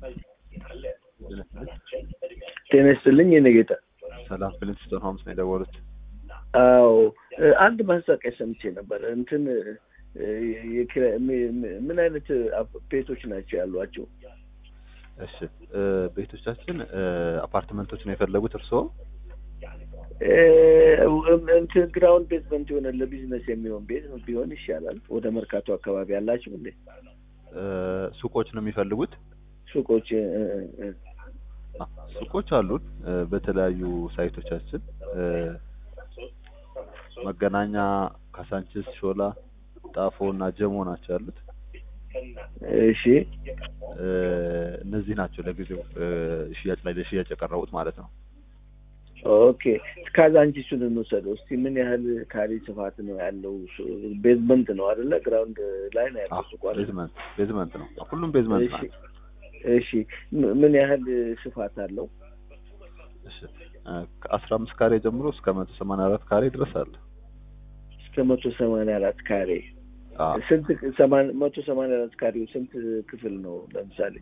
ጤና ይስጥልኝ የኔ ጌታ። ሰላም ፍሊንስቶን ሆምስ ነው የደወሉት። አዎ አንድ ማስታወቂያ ሰምቼ ነበር። እንትን የኪራይ ምን አይነት ቤቶች ናቸው ያሏቸው? እሺ ቤቶቻችን አፓርትመንቶች ነው የፈለጉት እርስዎ? እንትን ግራውንድ ቤዝመንት የሆነ ለቢዝነስ የሚሆን ቤት ቢሆን ይሻላል። ወደ መርካቶ አካባቢ ያላችሁ እንዴ? ሱቆች ነው የሚፈልጉት? ሱቆች ሱቆች አሉን በተለያዩ ሳይቶቻችን መገናኛ፣ ካሳንችስ፣ ሾላ፣ ጣፎ እና ጀሞ ናቸው ያሉት። እሺ እነዚህ ናቸው ለጊዜው ሽያጭ ላይ ለሽያጭ የቀረቡት ማለት ነው። ኦኬ ካዛንቺሱን እንውሰደው እስቲ። ምን ያህል ካሬ ስፋት ነው ያለው? ቤዝመንት ነው አይደለ? ግራውንድ ላይ ነው ያለው ሱቁ አይደል? ቤዝመንት ቤዝመንት ነው ሁሉም ቤዝመንት እሺ ናቸው። እሺ ምን ያህል ስፋት አለው? እሺ ከአስራ አምስት ካሬ ጀምሮ እስከ መቶ ሰማንያ አራት ካሬ ድረስ አለ። እስከ መቶ ሰማንያ አራት ካሬ አዎ ስንት ሰማን- መቶ ሰማንያ አራት ካሬው ስንት ክፍል ነው? ለምሳሌ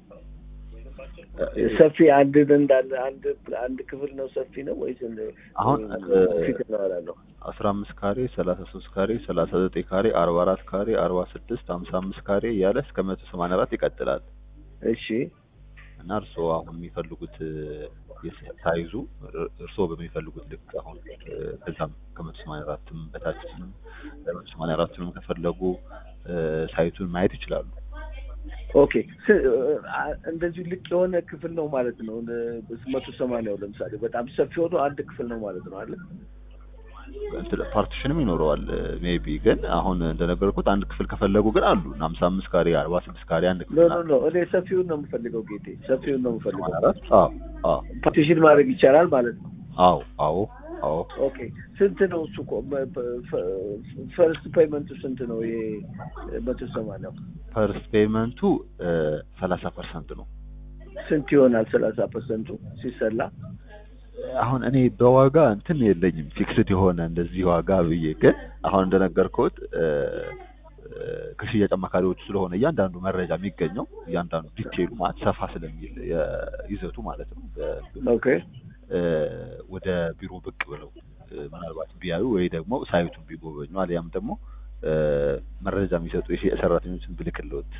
ሰፊ አንድ እንዳለ አንድ አንድ ክፍል ነው ሰፊ ነው ወይስ እንደ- አሁን ፊት ነው ያለው? አስራ አምስት ካሬ ሰላሳ ሶስት ካሬ ሰላሳ ዘጠኝ ካሬ አርባ አራት ካሬ አርባ ስድስት ሀምሳ አምስት ካሬ እያለ እስከ መቶ ሰማንያ አራት ይቀጥላል እሺ እና እርስዎ አሁን የሚፈልጉት የስ- ሳይዙ እር- እርስዎ በሚፈልጉት ልክ አሁን ከዛም ከመቶ ሰማንያ አራትም በታችም መቶ ሰማንያ አራትንም ከፈለጉ ሳይቱን ማየት ይችላሉ። ኦኬ ስ- አ- እንደዚሁ ልቅ የሆነ ክፍል ነው ማለት ነው። መቶ ሰማንያው ለምሳሌ በጣም ሰፊ ሆኖ አንድ ክፍል ነው ማለት ነው አለ። እንትን ፓርቲሽንም ይኖረዋል ሜቢ ግን አሁን እንደነገርኩት አንድ ክፍል ከፈለጉ ግን አሉ ሀምሳ አምስት ካሬ አርባ ስድስት ካሬ አንድ ኖ ክፍል ኖ ኖ እኔ ሰፊውን ነው የምፈልገው ጌቴ፣ ሰፊውን ነው የምፈልገው። ሰማንያ አራት አዎ አዎ ፓርቲሽን ማድረግ ይቻላል ማለት ነው። አዎ አዎ አዎ ኦኬ ስንት ነው እሱ? ፈርስት ፔይመንቱ ስንት ነው? ይሄ መቶ ሰማንያው ፈርስት ፔይመንቱ ሰላሳ ፐርሰንት ነው። ስንት ይሆናል? ሰላሳ ፐርሰንቱ ሲሰላ አሁን እኔ በዋጋ እንትን የለኝም ፊክስድ የሆነ እንደዚህ ዋጋ ብዬ ግን አሁን እንደነገርኩት እ፣ እ፣ ከሽያጭ አማካሪዎቹ ስለሆነ እያንዳንዱ መረጃ የሚገኘው እያንዳንዱ ዲቴይሉ ማለት ሰፋ ስለሚል የ- ይዘቱ ማለት ነው በ- ኦኬ እ፣ ወደ ቢሮ ብቅ ብለው እ፣ ምናልባት ቢያዩ ወይ ደግሞ ሳይቱን ቢጎበኙ አሊያም ደግሞ እ፣ መረጃ የሚሰጡ የሽያጭ ሰራተኞችን ብልክልዎት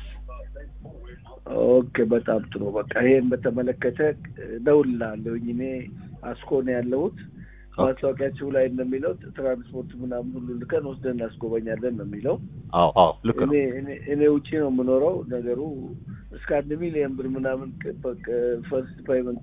ኦኬ በጣም ጥሩ። በቃ ይሄን በተመለከተ እደውልልሃለሁኝ። እኔ አስኮ ነው ያለሁት። ማስታወቂያችሁ ላይ እንደሚለው ትራንስፖርት ምናምን ሁሉ ልከን ወስደን እናስጎበኛለን ነው የሚለው። አዎ አዎ ልክ ነው እኔ እኔ እኔ ውጪ ነው የምኖረው። ነገሩ እስከ አንድ ሚሊዮን ብር ምናምን ፈርስት ፔይመንት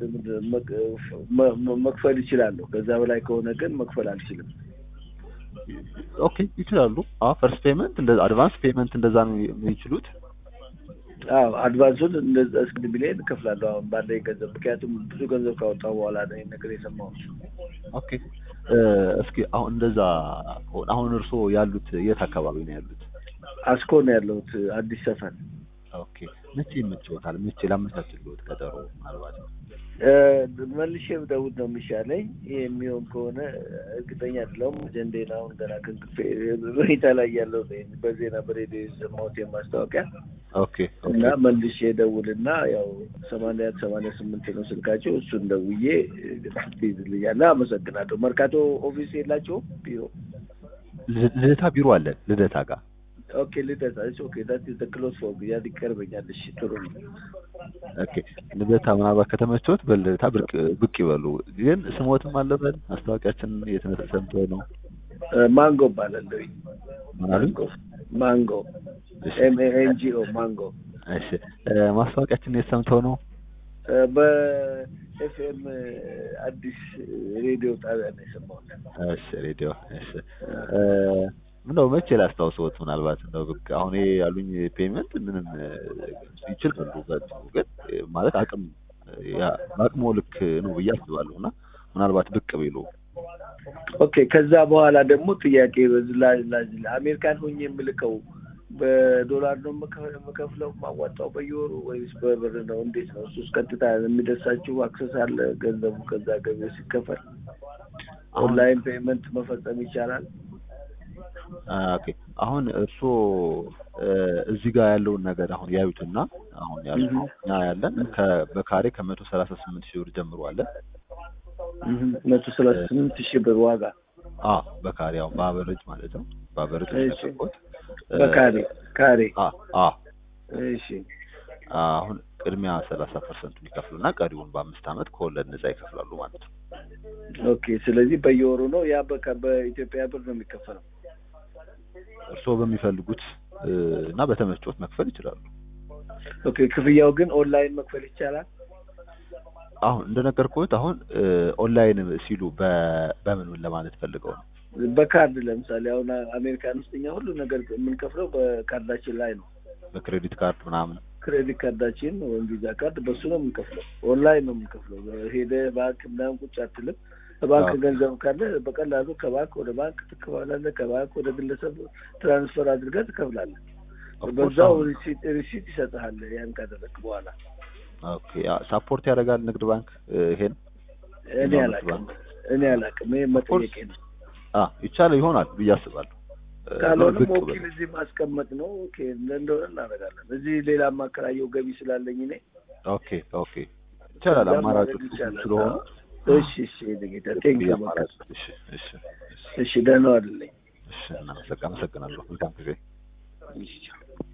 መክፈል ይችላለሁ። ከዛ በላይ ከሆነ ግን መክፈል አልችልም። ኦኬ ይችላሉ አዎ ፈርስት ፔመንት እንደዛ አድቫንስ ፔመንት እንደዛ ነው የሚችሉት አዎ አድቫንሱን እንደዛ እስከ አንድ ሚሊዮን እከፍላለሁ አሁን ባለኝ ገንዘብ። ምክንያቱም ብዙ ገንዘብ ካወጣሁ በኋላ ነው ይሄን ነገር የሰማሁት። ኦኬ እ፣ እስኪ አሁን እንደዛ ከሆነ አሁን እርስዎ ያሉት የት አካባቢ ነው ያሉት? አስኮ ነው ያለሁት አዲስ ሰፈር። ኦኬ መቼ ይመችዎታል? መቼ ላመቻችልዎት ቀጠሮ ምናልባት እ፣ መልሼ ብደውል ነው የሚሻለኝ። ይሄ የሚሆን ከሆነ እርግጠኛ አይደለሁም። አጀንዳዬን አሁን ገና ከእንቅልፌ ሁኔታ ላይ ያለው ነኝ። በዜና በሬዲዮ የሰማሁት የማስታወቂያ ኦኬ እና መልሼ ደውልና ያው ሰማንያ ሰማንያ ስምንት ነው ስልካቸው። እሱን ደውዬ ትይዝልኛለ። አመሰግናለሁ። መርካቶ ኦፊስ የላቸውም ቢሮ? ል- ልደታ ቢሮ አለን ልደታ ጋር ኦኬ ልደታ እሺ፣ ኦኬ ዳት ኢዝ ዘ ክሎዝ ፎር ያ ይቀርበኛል። እሺ ጥሩ ነው። ኦኬ ልደታ ምናልባት ከተመቸዎት በልደታ ብቅ ብቅ ይበሉ። ግን ስሞትም አለበት ማስታወቂያችን የትነት ሰምተው ነው እ፣ ማንጎ እባላለሁ። ምን አሉኝ? ማንጎ ማንጎ እሺ ኤም ኤ ኤን ጂ ኦ ማንጎ እሺ እ፣ ማስታወቂያችን የት ሰምተው ነው? በኤፍኤም አዲስ ሬዲዮ ጣቢያ ነው የሰማሁት። እሺ ሬዲዮ እሺ እ፣ ምነው መቼ ላስታውሰዎት ምናልባት እንደው ብቅ አሁን ይሄ ያሉኝ ፔመንት ምንም እ፣ ይችላሉ በእጅጉ ግን እ፣ ማለት አቅም ያ በአቅሞ ልክ ነው ብዬ አስባለሁ እና ምናልባት ብቅ ቢሉ ኦኬ ከዛ በኋላ ደግሞ ጥያቄ በዚህ ላይ ላይ- አሜሪካን ሆኜ የምልከው በዶላር ነው የምከ- የምከፍለው ማዋጣው በየወሩ ወይስ በብር ነው? እንዴት ነው? እሱስ ቀጥታ የሚደርሳችሁ አክሰስ አለ? ገንዘቡ ከዛ ገቢ ሲከፈል ኦንላይን ፔመንት መፈጸም ይቻላል? ኦኬ አሁን እርስዎ እ እዚህ ጋር ያለውን ነገር አሁን ያዩትና አሁን ያሉ እህ እኛ ያለን ከ- በካሬ ከመቶ ሰላሳ ስምንት ሺህ ብር ጀምሮ አለ። እህ መቶ ሰላሳ ስምንት ሺህ ብር ዋጋ አ በካሬ ያው በአቨሬጅ ማለት ነው። በአቨሬጅ እሺ። የሚያደርጉት በካሬ ካሬ አ አ እሺ አሁን ቅድሚያ ሰላሳ ፐርሰንቱን ይከፍሉና ቀሪውን በአምስት ዓመት ከወለድ ነጻ ይከፍላሉ ማለት ነው። ኦኬ ስለዚህ በየወሩ ነው ያ በቃ በኢትዮጵያ ብር ነው የሚከፈለው እርስዎ በሚፈልጉት እ እና በተመቾት መክፈል ይችላሉ። ኦኬ ክፍያው ግን ኦንላይን መክፈል ይቻላል አሁን እንደነገርኩት አሁን እ ኦንላይን ሲሉ በ- በምን ምን ለማለት ፈልገው ነው? በካርድ ለምሳሌ አሁን አሜሪካን ውስጥ እኛ ሁሉ ነገር የምንከፍለው በካርዳችን ላይ ነው በክሬዲት ካርድ ምናምን ክሬዲት ካርዳችን ወይም ቪዛ ካርድ በሱ ነው የምንከፍለው ኦንላይን ነው የምንከፍለው ሄደ ባንክ ምናምን ቁጭ አትልም ባንክ አዎ። ገንዘብ ካለ በቀላሉ ከባንክ ወደ ባንክ ትከፍላለህ ከባንክ ወደ ግለሰብ ትራንስፈር አድርገህ ትከፍላለህ Of course በዛው አሁን- ሪሲት ሪሲት ይሰጥሃል ያን ካደረግክ በኋላ ኦኬ ሳፖርት ያደርጋል ንግድ ባንክ እ ይሄን እኔ የማመት አላውቅም ባንክ እኔ አላውቅም ይሄ መጠየቄ ነው አ ይቻላል ይሆናል ብዬ አስባለሁ። እ ካልሆነም ብቅ ወኪል በል። እዚህ ማስቀመጥ ነው ኦኬ እንደሆነ እናደርጋለን እዚህ ሌላ ማከራየው ገቢ ስላለኝ እኔ ኦኬ ኦኬ ይቻላል። ከዛ አማራጮች ማድረግ ብዙ ይቻላል። ስለሆኑ እሺ እሺ ጌታ ቴንክ ብዬ ዩ አማራጭ እሺ እሺ እሺ እሺ ደህና አይደለኝ እሺ እናመሰግ- አመሰግናለሁ። መልካም ጊዜ እሺ